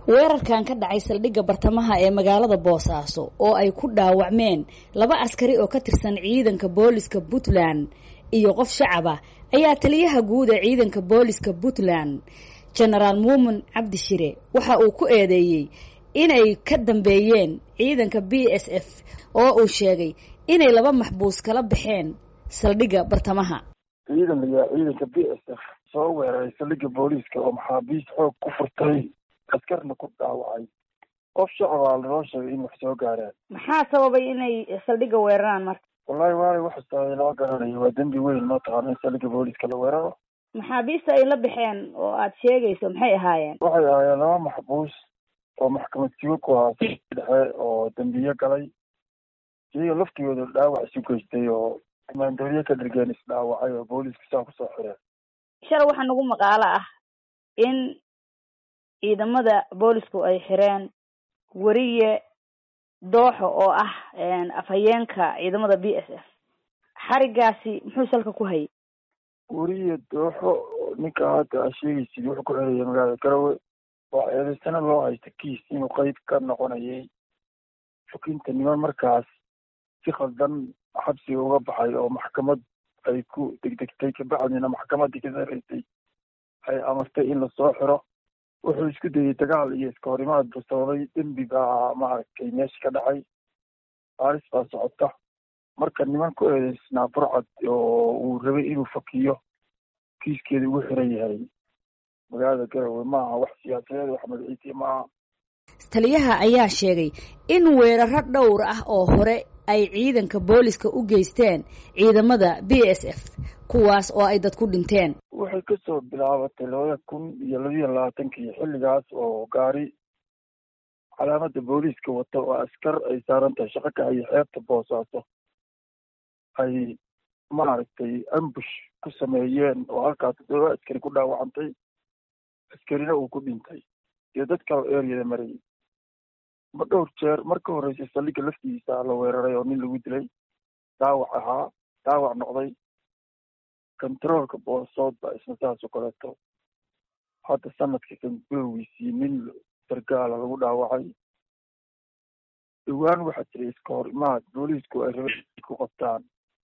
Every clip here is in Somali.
weerarkan ka dhacay saldhigga bartamaha ee magaalada boosaaso oo ay ku dhaawacmeen laba askari oo ka tirsan ciidanka booliska puntland iyo qof shacaba ayaa taliyaha guud ee ciidanka booliska puntland genaraal muumin cabdi shire waxa uu ku eedeeyey inay ka dambeeyeen ciidanka b s f oo uu sheegay inay laba maxbuus kala baxeen saldhigga bartamaha ciidan layaa ciidanka b s f soo weeraray saldhigga booliiska oo maxaabiist xoog ku furtay askarna ku dhaawacay qof shacabaa lanoo sheegay in wax soo gaaraan maxaa sababay inay saldhigga weeraraan marka wallahi waalay waxastaay lama garanayo waa dembi weyn ma taqaana in saldhigga booliiska la weeraro maxaabiista ay la baxeen oo aad sheegayso maxay ahaayeen waxay ahaayeen laba maxbuus oo maxkamad sigo ku ahaa dhexe oo dembiye galay iyaga laftigooda dhaawac isu geystay oo maandooriye ka dhirgeen isdhaawacay oo booliiska saa kusoo xireen shalay waxaa nagu maqaalo ah in ciidamada boolisku ay xireen weriye dooxo oo ah afhayeenka ciidamada b s f xarigaasi muxuu salka ku hayay weriye dooxo ninka hadda aa sheegaysid wuxuu ku xiraya magaalada garowe waa eedaysana loo haysta kiis inuu qeyb ka noqonayay xukinta niman markaas si khaldan xabsiga uga baxay oo maxkamad ay ku degdegtay kabacdina maxkamaddii ka sareysay ay amartay in lasoo xiro wuxuu isku dayay dagaal iyo iska horimaad buu sababay dembi baa maaragtay meesha ka dhacay baaris baa socota marka niman ku eedeysnaa burcad oo uu rabay inuu fakiyo kiiskeeda ugu xiran yahay magaalada garowe maaha wax siyaasadeed wax magaciisiya maaha taliyaha ayaa sheegay in weeraro dhowr ah oo hore ay ciidanka booliska u geysteen ciidamada b s f kuwaas oo ay dad ku dhinteen waxay kasoo bilaabatay labada kun iyo labiiyo labaatankii xilligaas oo gaari calaamada booliiska wata oo askar ay saaran tahay shaqo ka hayo xeebta boosaaso ay maaragtay ambush ku sameeyeen oo halkaas toddoba askari ku dhaawacantay askarina uu ku dhintay iyo dad kale eryada marayay ma dhowr jeer mar ka horreysay saldhigga laftiisa la weeraray oo nin lagu dilay dhaawac ahaa dhaawac noqday controolka boosood ba isna saas oo kaleeto hadda sanadka kan gudowgiisii nin sargaala lagu dhaawacay dhowaan waxaa jiray iska hor imaad booliisku ay rabeen ku qabtaan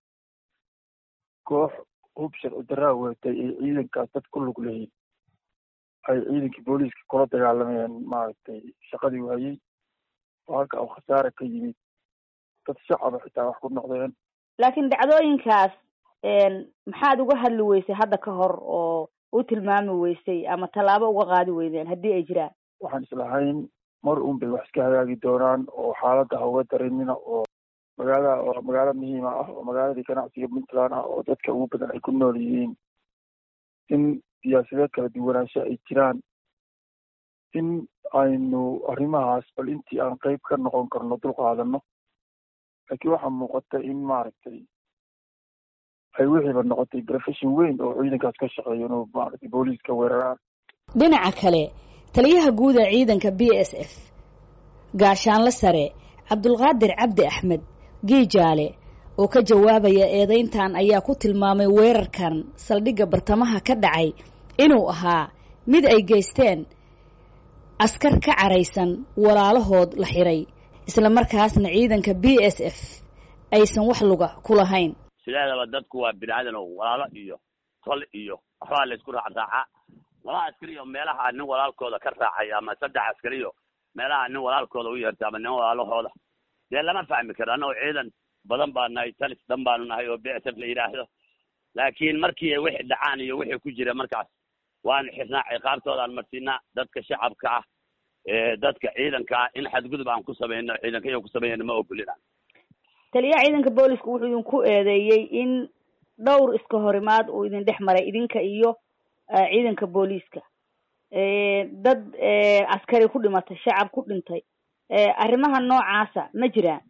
koox hub sharci daraa weetay ay ciidankaas dad ku lug lahayd ay ciidankii booliiska kula dagaalamayeen maaragtay shaqadii waayey oo halka u khasaare ka yimid dad shacaba xitaa wax ku noqdeen laakiin dhacdooyinkaas maxaad uga hadli weysay hadda ka hor oo u tilmaami weysay ama tallaabo uga qaadi weydeen haddii ay jiraan waxaan islahayn mar un bay wax iska hagaagi doonaan oo xaaladda ha uga darinina oo magaalada oo magaalo muhiima ah oo magaaladii ganacsiga puntland ah oo dadka ugu badan ay ku nool yihiin in siyaasadeed kala duwanaansho ay jiraan in aynu arrimahaas bal intii aan qeyb ka noqon karno dul qaadano laakiin waxaa muuqata in maaragtay ay wixiiba noqotay profession weyn oo ciidankaas ka shaqeeyo inuu maaragtay booliiska weeraraan dhinaca kale taliyaha guud ee ciidanka b s f gaashaanle sare cabdulqaadir cabdi axmed giijaale oo ka jawaabaya eedeyntan ayaa ku tilmaamay weerarkan saldhigga bartamaha ka dhacay inuu ahaa mid ay geysteen askar ka caraysan walaalahood la xiray isla markaasna ciidanka b s f aysan wax luga ku lahayn sideedaba dadku waa bini-aadan oo walaalo iyo tol iyo waxbaa la isku raacraacaa laba askari oo meelaha nin walaalkooda ka raacay ama saddex askariyo meelaha nin walaalkooda u yeertay ama nin walaalahooda dee lama fahmi karo annagoo ciidan badan baa nahay talis dan baanu nahay oo b s f la yidhaahdo laakiin markii wixii dhacaan iyo wixii ku jira markaas waanu xirnaa ciqaabtoodaan marsiinaa dadka shacabka ah dadka ciidanka ah in xadgudub aan ku samayno ciidanka iyo ku sameeyana ma ogolina taliyaha ciidanka boolisku wuxuu idinku eedeeyey in dhowr iska horimaad uu idin dhex maray idinka iyo ciidanka booliiska dad askari ku dhimatay shacab ku dhintay arrimaha noocaasa ma jiraan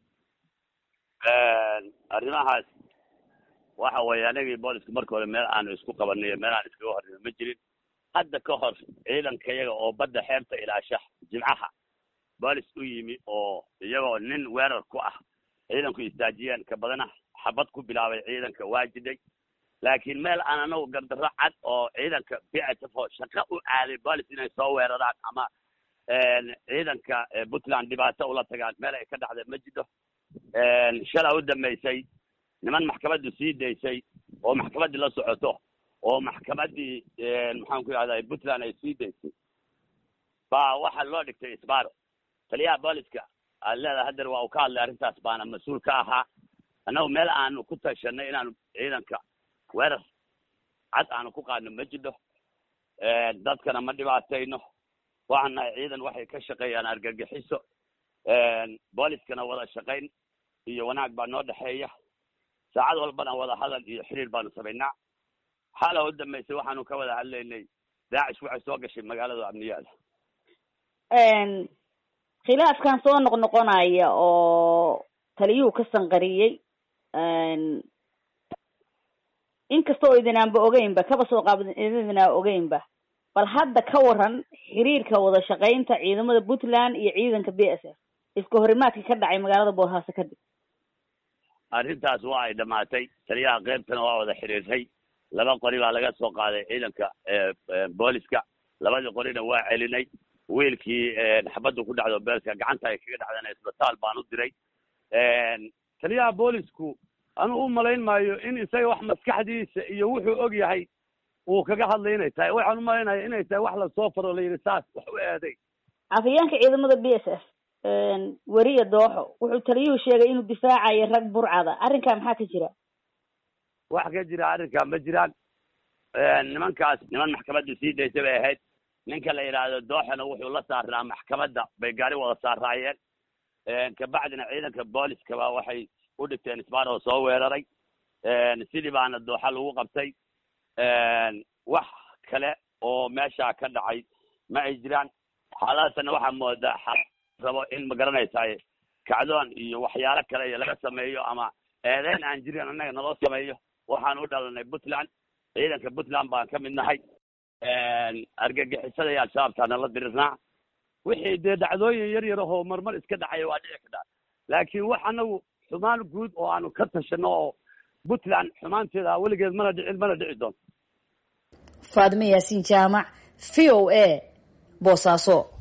arrimahaas waxa weeye anagii booliska marka hore meel aanu isku qabanay meel aan iskaga horrino ma jirin hadda ka hor ciidanka iyaga oo badda xeebta ilaasha jimcaha boolis u yimi oo iyagoo nin weerar ku ah ciidanku istaajiyeen ka badana xabad ku bilaabay ciidanka waa jiday laakiin meel aan anagu gardarro cad oo ciidanka b s f oo shaqo u aaday boolis inay soo weeraraan ama ciidanka puntland dhibaato ula tagaan meel ay ka dhacda ma jidho shalaa u dambaysay niman maxkamaddu sii daysay oo maxkamaddii la socoto oo maxkamaddii maxaan ku yidhahda puntland ay sii daysay baa waxaa loo dhigtay isbaaro taliyaha booliska aad leedahay hadeer waa uu ka hadlay arrintaas baana mas-uul ka ahaa annagu meel aanu ku tashanay inaanu ciidanka weerar cad aanu ku qaadno ma jidho dadkana ma dhibaatayno waxaan nahay ciidan waxay ka shaqeeyaan argagixiso booliskana wada shaqayn iyo wanaag baa noo dhexeeya saacad walbana wada hadal iyo xiriir baanu samaynaa xala u dambaysay waxaanu ka wada hadlaynay daacish waxay soo gashay magaalada amniyaada khilaafkan soo noqnoqonaya oo taliyuhu ka sanqariyey inkastoo idinaanba ogeynba kaba soo qaab idinaa ogeynba bal hadda ka waran xiriirka wada shaqaynta ciidamada puntland iyo ciidanka b s f iska horimaadka ka dhacay magaalada boosaaso kadib arrintaas waa ay dhamaatay taliyaha qeybtana waa wada xiriirtay laba qori baa laga soo qaaday ciidanka booliska labadii qorina waa celinay wiilkii xabaddu ku dhacdo beelka gacanta ay kaga dhacdana isbitaal baan u diray taliyaha boolisku anu u malayn maayo in isaga wax maskaxdiisa iyo wuxuu og yahay uu kaga hadlay inay tahay waxaan u malaynaya inay tahay wax lasoo faro la yidhi saas wax u eeday afhayeenka ciidamada b s f weriya dooxo wuxuu taliyuhu sheegay inuu difaacayo rag burcada arrinkaa maxaa ka jira wax ka jira arrinkaa ma jiraan nimankaas niman maxkamadda sii daysay bay ahayd ninka la yidhaahdo dooxona wuxuu la saaraa maxkamadda bay gaari wada saaraayeen kabacdina ciidanka booliskaba waxay u dhigteen isbaar oo soo weeraray sidii baana dooxa lagu qabtay wax kale oo meesha ka dhacay ma ay jiraan xaaladaasna waxaa moodaa xaal rabo in ma garanaysaay kacdoon iyo waxyaalo kale iyo laga sameeyo ama eedeyn aan jirin annaga naloo sameeyo waxaan u dhalanay puntland ciidanka puntland baan ka mid nahay argagixisada iyo al-shabaabtaana la dirirnaa wixii dee dhacdooyin yar yar ahoo marmar iska dhacaya waa dhici kadhaa laakiin wax anagu xumaan guud oo aanu ka tashano oo puntland xumaanteeda weligeed mana dhicin mana dhici doonto faadime yaasiin jaamac v o a boosaaso